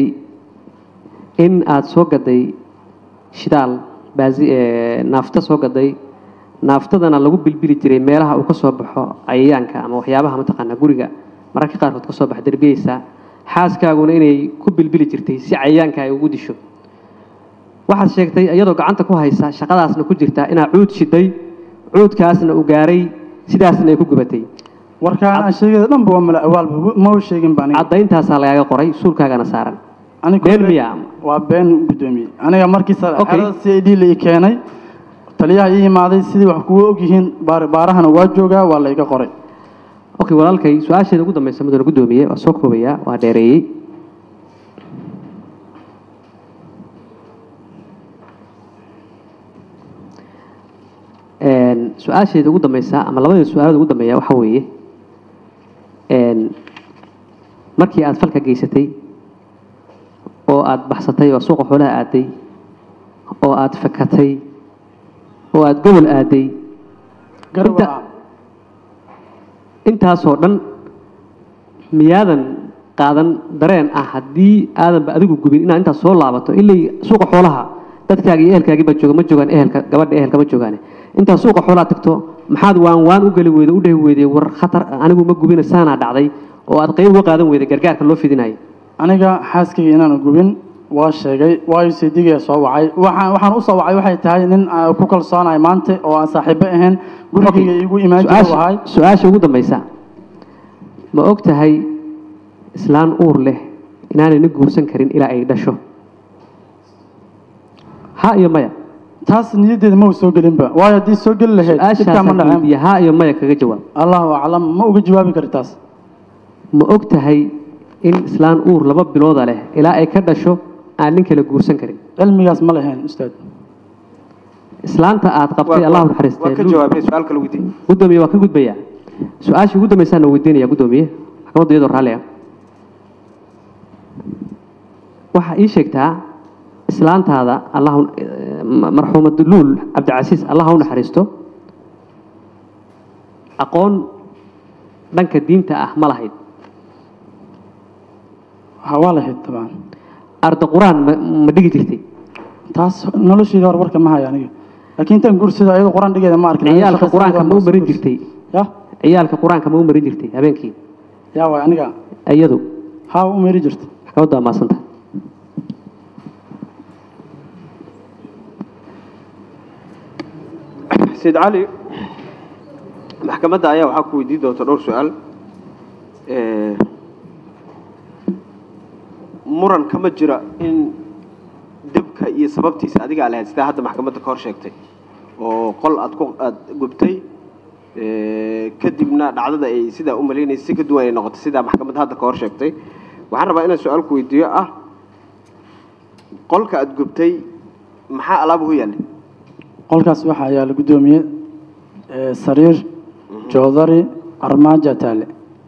in aad soo gaday shidaal baasi ee, naafto soo gaday naaftadana lagu bilbili jiray meelaha uu ka soo baxo cayayaanka ama waxyaabaha mataqaanaa guriga mararka qaarkood ka soo baxa derbiyeysa xaaskaaguna inay ku bilbili jirtay si cayayaanka ay ugu disho waxaad sheegtay iyadoo gacanta ku haysa shaqadaasna ku jirta inaad cuud shiday cuudkaasna uu gaaray sidaasna ay ku gubatay warkaan aan sheegay dhanba waa mala awaalba ma u sheegin baan caddayntaasaa lagaaga qoray suulkaagana saaran aniga been miya waa been gudoomiye aniga markii Okay. xerada c i d la ii keenay taliyaha ii yimaaday sidii wax kugu ogyihiin baar- baarahana waa joogaa waa la iga qoray okay walaalkay su-aasheeda ugu dambeysa mudane gudoomiye waa soo koobayaa waa dheereeyey Een, su-aasheeda ugu dambeysa ama labada su-aalada ugu dambeeya waxaa weeye een, markii aad falka geysatay oo aad baxsatay oo suuqa xoolaha aaday oo aad fakatay oo aad gobol aaday garab Inta- intaasoo dhan miyaadan qaadan dareen ah haddii aadanba adigu gubin inaad intaas soo laabato ilay suuqa xoolaha dadkaaga iyo ehelkaagii baa jooga ma joogaan ehelka gabadha ehelka ma joogaane intaad suuqa xoolaha tagto maxaad waan waan u geli weyday u dhehi weyday war khatar anigu ma gubina saanaa dhacday oo aad qayb uga qaadan weyday gargaarka loo fidinayo aniga xaaskayga inaan gubin waa sheegay waayo saydigaa soo wacay waxaan waxaan u soo wacay waxay tahay nin aan ku kalsoonahay maanta oo aan saaxiibo ahayn gurigayga igu imaan jira Su-aasha- wahay su-aasha ugu dambeysa ma og tahay islaan uur leh inaanay nin guursan karin ilaa ay dhasho ha iyo maya taas niyaddeeda ma u soo gelinba waayo haddii soo geli lahayd dhibkaa ma su-aashaasaan dhaceen weydiiye ha iyo maya kaga jawaab allahu aclam ma uga jawaabi kari taas ma og tahay in islaan uur laba bilooda leh ilaa ay ka dhasho aan nin kale guursan karin cilmigaas ma lahayn ustaad islaanta aad qabtay Waa- allahu waa ka naxariistee jawaabay su-aal kale weydiin gudoomiye waa ka gudbaya su-aashii ugu dambaysaana weydiinaya gudoomiye maxkamadda iyadoo raalli ah waxaa ii sheegtaa islaantaada allah marxuumad luul cabdicasiis allah ha u naxariisto aqoon dhanka diinta ah ma lahayd ha waa lahayd tabcan arda qur-aan ma ma dhigi jirtay taas nolosheeda hor warka ma hayo aniga laakiin intaan guursada ayadoo qur-aan dhigeeda ma arkin ciyaalka qur-aanka ma u marin jirtay ya ciyaalka qur-aanka ma u marin jirtay habeenkii yaa waay aniga iyadu ha u meeri jirta maxkamadda waa maasanta sayid cali maxkamadda ayaa waxaa ku weydiin doonta dhowr su-aal Eh, muran kama jira in dibka iyo sababtiisa adigaa lahayd sidaa hadda maxkamadda ka hor sheegtay oo qol aad ku aad gubtay eh, kadibna dhacdada ay sidaa u malaynaysa si ka duwan ay noqotay sidaa maxkamadda hadda ka hor sheegtay waxaan rabaa inaan su-aal ku weydiiyo ah qolka aad gubtay maxaa alaabuhu yaallay qolkaas waxaa yaala guddoomiye ee, sariir joodari armaajo taale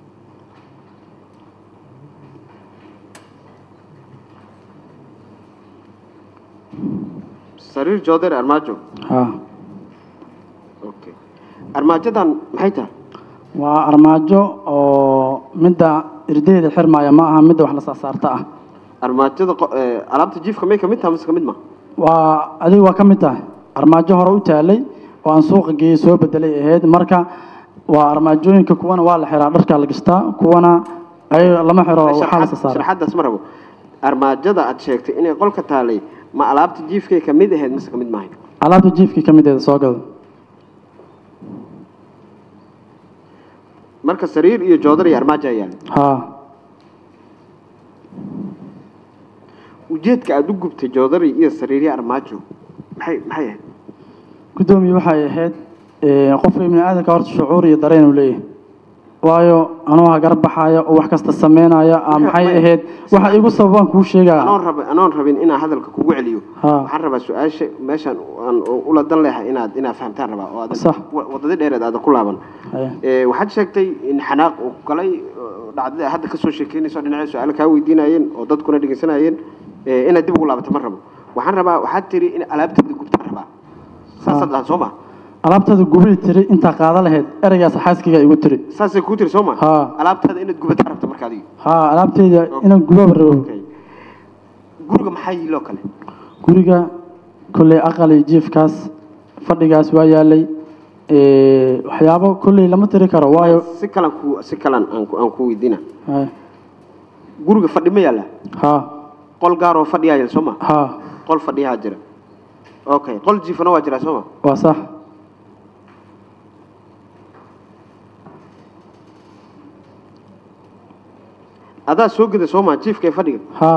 sariir joodari armaajo ha okay armaajadan maxay tahay waa armaajo oo midda irdeeda xirmaya ma aha midda wax la saasaarta ah armaajada qo- eh, alaabta jiifka may kamid tahay mise kamid ma waa adiga waa ka mid tahay armaajo hore u taalay oo aan suuqa geeyey soo bedelay ahayd marka waa armaajooyinka kuwana waa la xiraa dharkaa la gashtaa kuwana ay lama xiro waxaa la saasaara sharaxadaas ma rabo armaajada aad sheegtay inay qolka taalay ma alaabta jiifkay kamid ahayd mise kamid maahay alaabta jiifkii ka mideeda soo gada marka sariir iyo joodar iyo armaajo ayaa yaallay ha ujeedka aad u gubtay joodari iyo sariir iyo armaajo maxay maxay ahayd guddoomiye waxay ahayd ee, qofka ibni aadamka horta shucuur iyo dareen uu leeyahay waayo anuu hagar baxaya oo wax kasta sameynaya ah, maxay Maya, ahayd waxa igu sababaan kuu sheegaa anoon raba anoon rabin inaan hadalka kugu celiyo Ha. waxaan rabaa su-aasha meeshaan aan ula dan leeyahay inaad inaad fahamtaan rabaa oo aadan Sax. wa- wadada dheereed aadan ku laaban Haya. Ee, waxaad sheegtay in xanaaq uu galay oo dhacdada hadda kasoo sheekeynayso dhinacyo su-aalo kaa weydiinayeen oo dadkuna dhegeysanayeen ee, inaad dib ugu laabato ma rabo waxaan rabaa waxaad tiri in alaabteeda gubtaan rabaa saasaad dhahan soo ma alaabtada gubii tiri intaa qaada lahayd ereygaas xaaskiga igu tiri saasay kuu tiri soo ma Ha. alaabtaada inaad gubataan rabta marka adiga ha alaabteyda inaan gubaba rabo Okay. guriga maxaa yiiloo kale guriga kolley aqal iyo jiifkaas fadhigaas waa yaalay ee, waxyaabo kolley lama tiri karo waayo si kalan ku si kalan aan ku aan ku weydiina ha guriga fadhi ma yaalla ha qol gaar oo fadhiyaa yaal soo ma ha qol fadhiyaa jira okay qol jiifana waa jiraa soo ma waa sax adaa soo geda soo ma jiifka ee fadhiga ha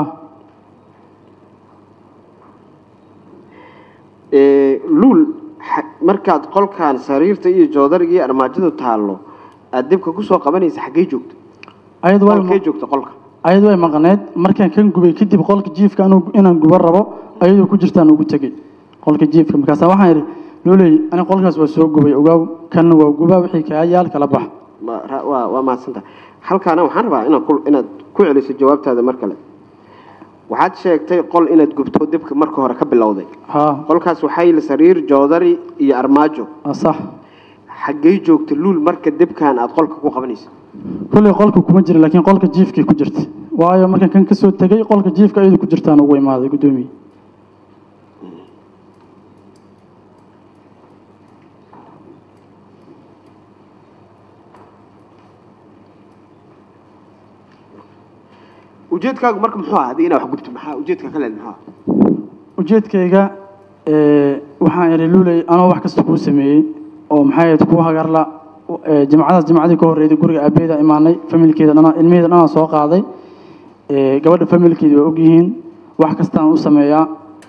Ee, luul xa- markaad qolkan sariirta iyo joodariga iyo armaajadu taallo aad dibka kusoo qabanaysa xaggee joogta ayadu way qolkee joogta qolka ayadu way maqneed markaan kan gubay kadib qolka jiifka anuu- inaan guba rabo ayadoo ku jirtaan ugu tegey qolka jiifka markaasa waxaan idhi looley ani qolkaas waa soo gubay ogaaw kanna waa gubaa wixii kaa yaal kala bax Ma- ra- waa waa mahadsantaha halkaana waxaan rabaa inaad ku inaad ku celiso jawaabtaada mar kale waxaad sheegtay qol inaad gubto dibka marka hore ka bilowday ha qolkaas waxaa yili sariir joodari iyo armaajo waa sax xaggee joogta luul marka dibkan aad qolka ku qabanaysa kolley qolka kuma jira laakiin qolka jiifkii ku jirta waayo markaan kan kasoo tegey qolka jiifka ayadu ku jirtaan ugu imaaday guddoomiye ujeedkaagu marka muxuu ahaa haddii inaad wax gubto maxaa ujeedka ka leed muxuu ahaa ujeedkayga ee, waxaan idhi luuley anoo wax kasta kuu sameeyey oo maxay ahayd kuu hagarla ee, jimcadaas jimcadii ka horreeyday guriga aabeeda imaanay familkeeda dhana ilmaheeda dhanaa soo qaaday ee, gabadha familkeeda waa ogyihiin wax kastaan u sameeyaa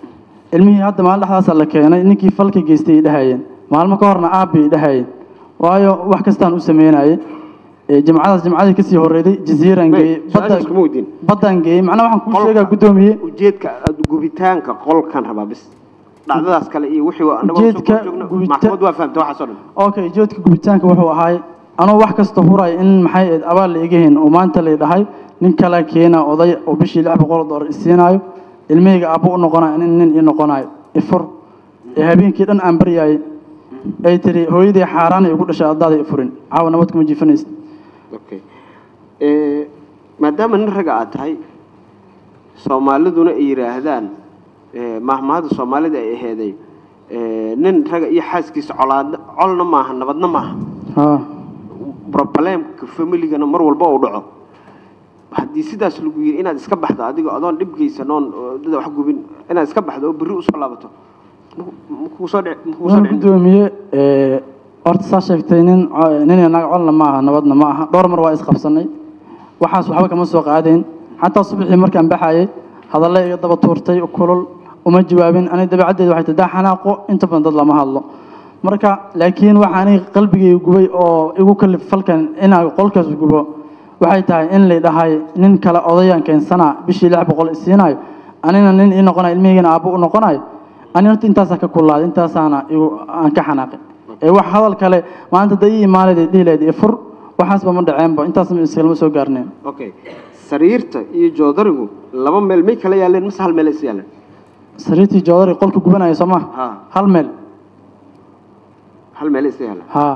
ilmihii hadda maalin dhexdaasa la keenay ninkii falka geystay ay dhahayeen maalmo ka horna aabbay dhahayeen waayo wax kastaan u sameynayay Ee, jimcadaas jimcadii kasii horreeyday jasiiran May, geeyey su-aashaas kuma weydiin. baddaan geeyey macnaha waxaan kuu Qolka- sheegaa guddoomiye ujeedka aad- gubitaanka qolkan rabaa bis dhacdadaas kale iyo wixii waa- annaga waan soo Ujeedka joogno, gubita- maxkamad waa fahamtay waxaas oo dhan okay joodka gubitaanka wuxuu ahaay anoo wax kasta huray in maxay ahayd abaal la iga hayn oo maanta lay dhahay nin kale keena oday oo bishii lix boqol oo doolar isiinaayo ilmahayga aabbo u noqonayo nin nin ii noqonayo ifur ee habeenkii dhan aan baryaayay ay tiri hooyadii xaaraan ay ugu dhashay addaada ifurin caawa nabad kuma jiifanaysa okay Eh, maadaama nin ragga aad tahay soomaaliduna ay yidhaahdaan eh, mahmahada soomaalida ay aheeday eh, nin ragga iyo xaaskiisa colaad colna maaha nabadna maaha haa problemka familigana mar walba uu dhaco haddii sidaas lagu yiri inaad iska baxdo adiga adoon dhib geysan oon oo dada wax gubin inaad iska baxdo oo berri usoo laabato makugu soo dhici makugu soo waan dhicin guddoomiye ee, horta saa sheegtay nin co- nin iyo naag colna ma aha nabadna ma aha dhowr mar waa isqabsanay waxaas waxba kama soo qaadeen xataa subaxii markaan baxayay hadalle iga daba tuurtay kulul uma jawaabin aniga dabeecaddeeda waxay tahay daa xanaaqo inta badan dad lama hadlo marka laakiin waxa aniga qalbigayga gubay oo igu kalif falkan inaan qolkaas gubo waxay tahay in lay dhahay nin kale odayaan keensanaa bishii lix boqol isiinayo anina nin ii noqonayo ilmihiigana aabbo u noqonayo ani horta intaasaa ka kulaaday intaasaana igu aan ka xanaaqay ee wax hadal kale maanta da ii imaanayda dhihi lahayd ee fur waxaasba ma dhaceenba intaas ma iskalama soo gaarneen okay sariirta iyo joodarigu laba meel may kala yaaleen mise hal meel is yaaleen sariirtii joodari qolka gubanaya soo maha ha hal meel hal meel is yaaleen haa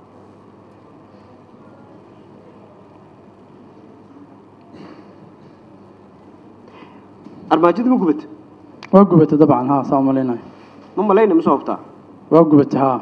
armaajada ma gubata waa gubatay dabcan haa saa umalaynayo ma malayna ma soo hubtaa waa gubatay haa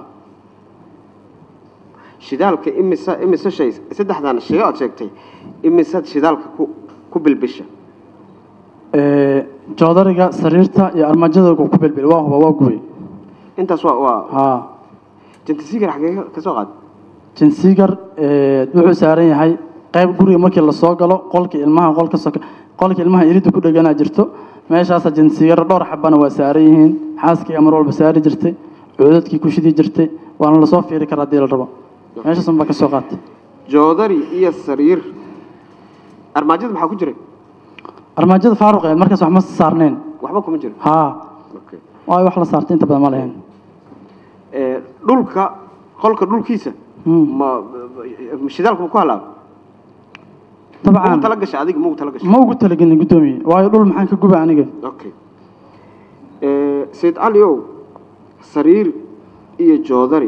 shidaalka imisa imise shay saddexdan shay aad sheegtay imisaad shidaalka ku ku bilbisha Ee, joodariga sariirta iyo armaajada ku bilbil waa huba waa gubay intaas waa waa haa jantisigar xagee ka- ka soo qaad jinsigar ee, wuxuu saaran yahay qayb guriga markii lasoo galo qolka ilmaha qolka soke qolka ilmaha iridda ku dheganaa jirto meeshaasa jinsigar dhowr xabana waa saaran yihiin xaaskii mar walba saari jirtay cuudadkii ku shidi jirtay waana lasoo fiiri karaa haddii la rabo meeshaas unbaa ka soo qaatay joodari iyo sariir armaajada maxaa ku jiray armaajada faaruq ee markaas wax ma saarneen waxba kuma jiro haa okay. waayo wax la saartay inta badan ma lahayn Eh, dhulka qolka dhulkiisa Hmm. ma ma- shidaalku ma ku halaaba ugu tala dabcan gashay adiga ma ugu tala gashay ma ugu talagelin guddoomiye waayo dhul maxaan ka guba aniga okay Eh, sayid cali ow sariir iyo joodari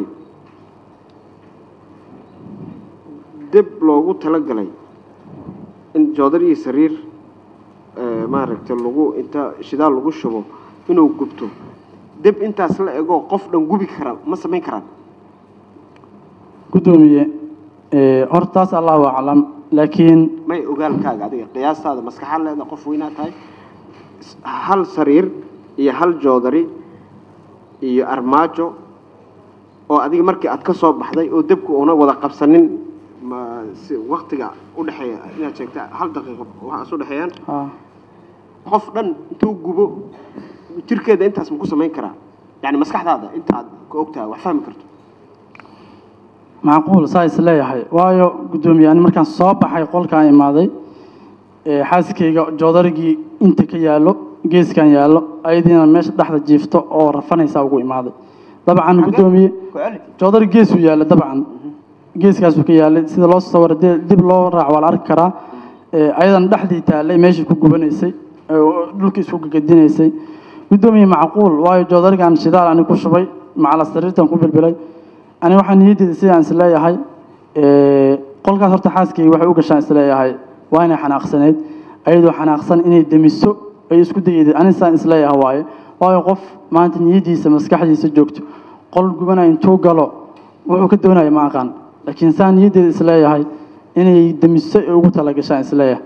deb loogu talagalay in joodari iyo sariir eh, maaragtay lagu inta shidaal lagu shubo inuu gubto deb intaas la ego qof dhan gubi kara ma samayn karaan guddoomiye ee, horta taas allahu aclam laakiin may ogaalkaaga adiga qiyaastaada maskaxa leeda qof weynaa tahay S- hal sariir iyo hal joodari iyo armaajo oo adiga markii aad ka soo baxday oo debku una wada qabsanin ma si waktiga udhexeeya inaad sheegta hal daqiiqo waxaas udhexeeyaan haa qof dhan intuu gubo jirkeeda intaas ma ku samayn karaa yani maskaxdaada inta aad ka ogtahay wax fahmi karto macquul saa is leeyahay waayo guddoomiye ani markaan soo baxay qolkaan imaaday ee, xaaskayga joodarigii inta ka yaallo geeskan yaallo ayadiina meesha dhexda jiifto oo rafanaysaa ugu imaaday dabcan guddoomiye ku celi joodari geesuu yaalla dabcan geeskaasuu ka yaallay sida loo sawiro dee- dib loo raac waa la arki karaa ee, ayadana dhexdii taallay meeshii ku gubanaysay ee, oo dhulka isku gagadinaysay guddoomiye macquul waayo joodarigan shidaal ani ku shubay macala sariirtan ku bilbilay ani waxaa niyaddeeda sidaan isleeyahay ee, qolkaas horta xaaskayga waxay u gashaan isleeyahay waa inay xanaaqsaneyd ayadoo xanaaqsan inay demiso ay isku dayday ani saan isleeyahay waaye waayo qof maanta niyaddiisa maskaxdiisa joogto qol gubanaya intuu galo wuxuu ka doonaya ma aqaan laakiin saan niyaddeeda isleeyahay inay demiso ay ugu talagashaan isleeyahay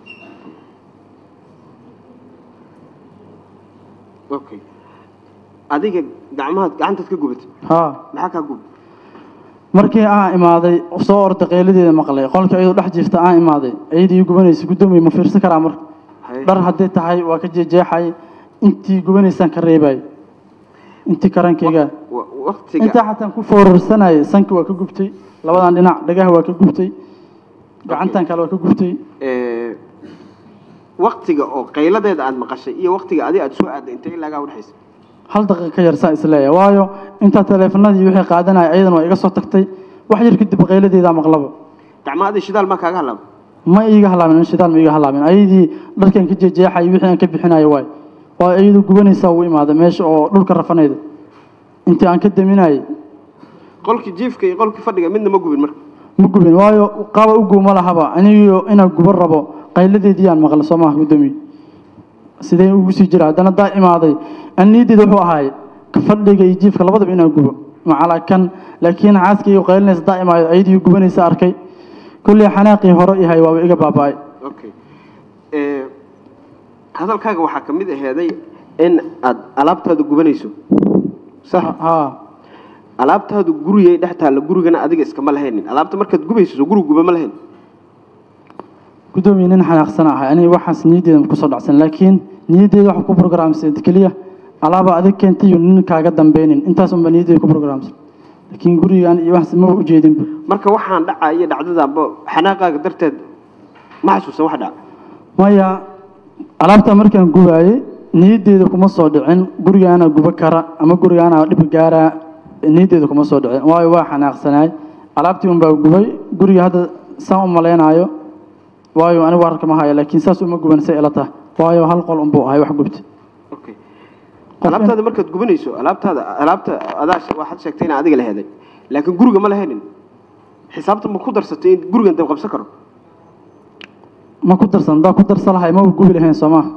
okay adiga gacmahaad gacantaad ka gubatay haa maxaa kaa gub markii aan imaaday soo orda qayladeeda maqlay qolka iyadoo dhex jirta aan imaaday ayadii ii gubanaysa guddoomiye ma fiirsan karaa marka Haye. dhar haddii tahay waa ka jeejeexay intii gubanaysaan ka reebay intii karankayga Wa- waqtiga intaa xataan ku foorarsanayay sanki waa ka gubtay labadan dhinac dhagaha waa ka gubtay gacantan kale waa ka gubtay ee, waqtiga oo qayladeeda aad maqashay iyo waqtiga adi aad soo aaday intee ilaagaa udhexaysa hal daqiiqa ka yar saa isleeyahay waayo intaa taleefanadii wixii qaadanaya ayadan waa iga soo tagtay wax yar kadib qayladeedaa maqlaba gacmaadii shidaal maa kaaga halaaba ma iiga halaamin in shidaal ma iiga halaamin ayadii dharkan ka jejeexay wixii aan ka bixinayo waay waa ayadu gubanaysaa uu imaada meesha oo dhulka rafanayda intii aan ka daminayay qolkii jiifka iyo qolkii fadhiga midna ma gubin marka ma gubin waayo qaba u guuma lahaba anigo inaan guban rabo qayladeedii aan maqla soo maaha guddoomiye sidee ugu sii jira haddana daa imaaday aniyadeeda wuxuu ahaay ka fadhiga iyo jiifka labadaba inaan gubo macalaa kan laakiin xaaskayga qaylinaysa daa imaaday ayadii gubanaysa arkay kolley xanaaqii hore yahay waaba iga baaba'ay okay ee, hadalkaaga waxaa ka mid aheeday in aad alaabtaada gubanayso sax haa alaabtaadu gurigay dhex taalla gurigana adiga iskama lahaynin alaabta markaad gubayso soo guriga guba ma lahayn guddoomiye nin xanaaqsan ahay aniga waxaas niyaddeeda kusoo dhacsan laakiin niyaddeeda waxa ku programsan keliya alaaba adig keentay iyo nin kaaga dambeynin intaas unba niyaddeeda ku programsan laakiin gurigaan iyo waxaas ma ujeedinba marka waxaan dhacaa iyo dhacdadaanba xanaaqaaga darteed ma xasuusan wax dhaca maya alaabta markaan gubaayey niyaddeeda kuma soo dhicin gurigaana guba kara ama gurigaana dhib gaaraa niyaddeeda kuma soo dhicin waayo waa xanaaqsanaay alaabtii unbaa gubay guriga hadda saan u malaynaayo waayo anigu wararka ma haya laakiin saas uma guban say ila tahay waayo hal qol unbuu ahay wax gubta okay alaabtaada markaad gubanayso alaabtaada alaabta adaa waxaad sheegtay inaa adiga la heday laakiin guriga ma lahaynin xisaabta ma ku darsatay in gurigan dab qabsan karo ma ku darsan daa ku darsan lahay ma gubi lahayn soo maaha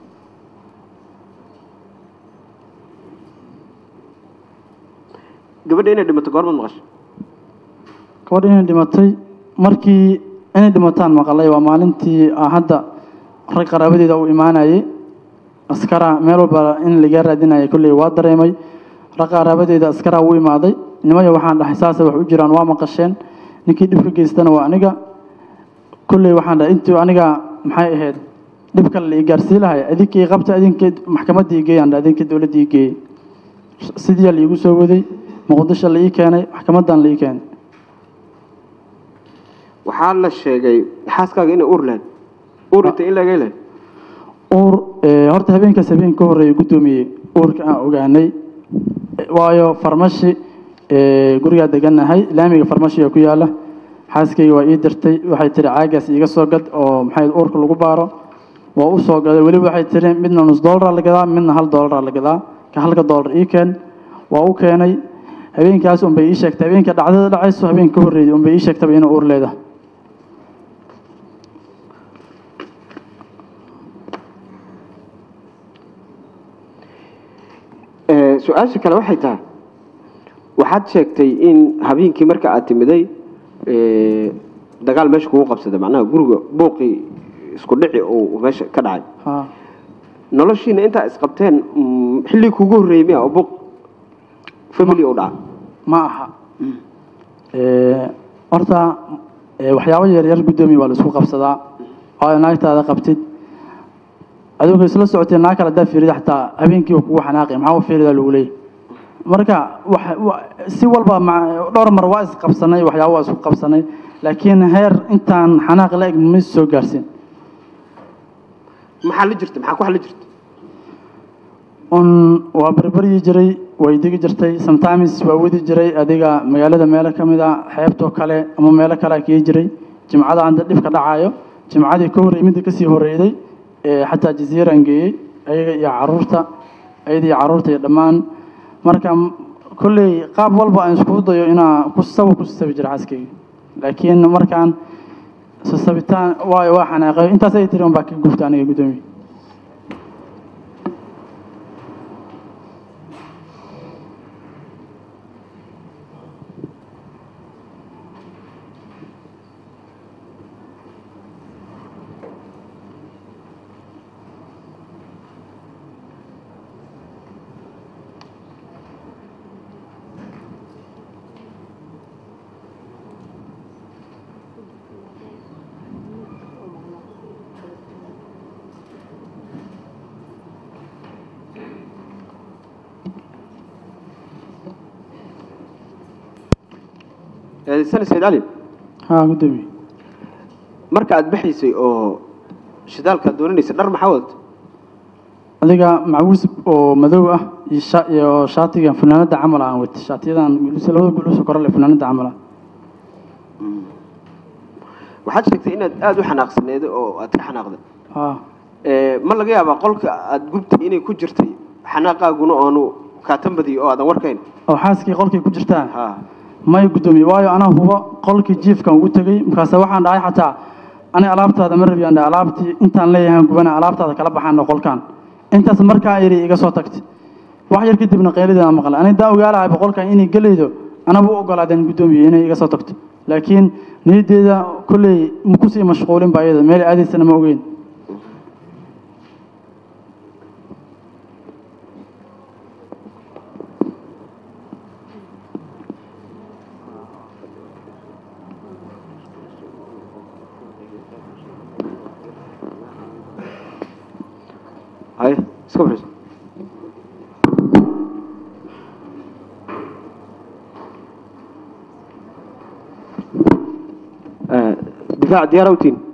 gabadha inay dhimato goormaad maqashay gabadha inay dhimatay markii inay dhimataan maqalay waa maalintii aan hadda rag qaraabadeeda uu imaanayay askara meel walba in laga raadinayay kolley waa dareemay rag qaraabadeeda askara uu imaaday nimayo waxaan dhahay saasa wax u jiraan waa maqasheen ninkii dhib ka geystana waa aniga kolley waxaan dhahay intii aniga maxay ahayd dhib kale la ii gaarsii lahay adinkii qabta adinkii maxkamadda ii geeyaan dhahay adinkii dowladda ii geeyey sidii la iigu soo waday muqdisho la ii keenay maxkamaddan la ii keenay waxaa la sheegay xaaskaaga inay uur lahayd uur intay in laga lahayd uur ee, horta habeenkaas habeen ka horreeya guddoomiyey uurka aan ogaanay Eh, waayo farmashi ee, gurigaa deganahay laamiga farmashiga ku yaala xaaskayga waa ii dirtay waxay tihi caagaas iiga soo gad oo maxay uurka lagu baaro waa u soo gaday weliba waxay tihi midna nus doolara la gadaa midna hal doolara la gadaa ka halka doolar ii keen waa u keenay habeenkaas unbay ii sheegtay habeenka dhacdada dhacayso habeen ka horreeyay unbay ii sheegtaba inay uur leedahay Ee, su-aasha kale waxay tahay waxaad sheegtay in habeenkii marka aad timiday ee, dagaal meesha kugu qabsaday macnaha guriga buuqii isku dhici uu meesha ka dhacay haa noloshiina intaa isqabteen mm, xilligii kugu horreeyey miya oo buuq family u dhaca ma aha Ee, horta ee, waxyaabo yaryar guddoomiye waa la isku qabsadaa waayo naagtaada qabtid aduunka isla socotay naag kale haddaa fiirida xataa habeenkii uu kugu xanaaqi maxaa u fiiridaa lagu leeyahy marka wax- wa- si walba ma- dhowr mar waa isqabsanay waxyaabo waa isku qabsanay laakiin heer intaan xanaaq la eg ma soo gaarsin maxaa la jirta maxaa ku xali jirta un waa barbaryi jiray way degi jirtay sometimes waa wadi jiray adiga magaalada meelo ka mid a xeebtoo kale ama meelo kale a kii jiray jimcada anda dhibka dhacayo jimcadii ka horreeyay midda kasii horreeyday ee xataa jaziiraan geeyey ayaga iyo caruurta ayada iyo caruurta iyo dhammaan marka m- kolley qaab walba aan iskugu dayo inaa ku saba ku sabi jira xaaskayga laakiin markaan sasabitaan waayo waa xanaaqay intaas ay tiri un baa ka gubta aniga guddoomiye eedaysana sayid cali haa guddoomiye marka aad baxaysay oo shidaalka doonanaysay dhar maxaa wadata adiga macawis oo madow ah iyo sha iyo shaatigan funaanada camal aan wata shaatiyadan gulus labada gulus oo kore leh funaanada camal ah waxaad sheegtay inaad aada u xanaaqsaneed oo aad ka xanaaqday haa Ee, ma laga yaabaa qolka aad gubtay inay ku jirtay xanaaqaaguna oonu kaatan badiyo oo aadan warkayn oo xaaskii qolkay ku jirtaa ha may guddoomiye waayo anaa huba qolkii jiifkan ugu tegey markaase waxaan dhahay xataa ani alaabtaada ma rabiyaan dhahay alaabtii intaan leeyahay gubana alaabtaada kala baxaano qolkan intaas markaa iri iga soo tagtay wax yar kadibna qeylidaan maqlay ani daa ogaalahay boqolkan inay gelaydo anaba u ogolaadeen guddoomiye inay iga soo tagto laakiin niyaddeeda kolley makusii mashquulin ba iyada meel aadaysana ma ogeyn hay iska bixiso Ee, difaac diyaar awtiin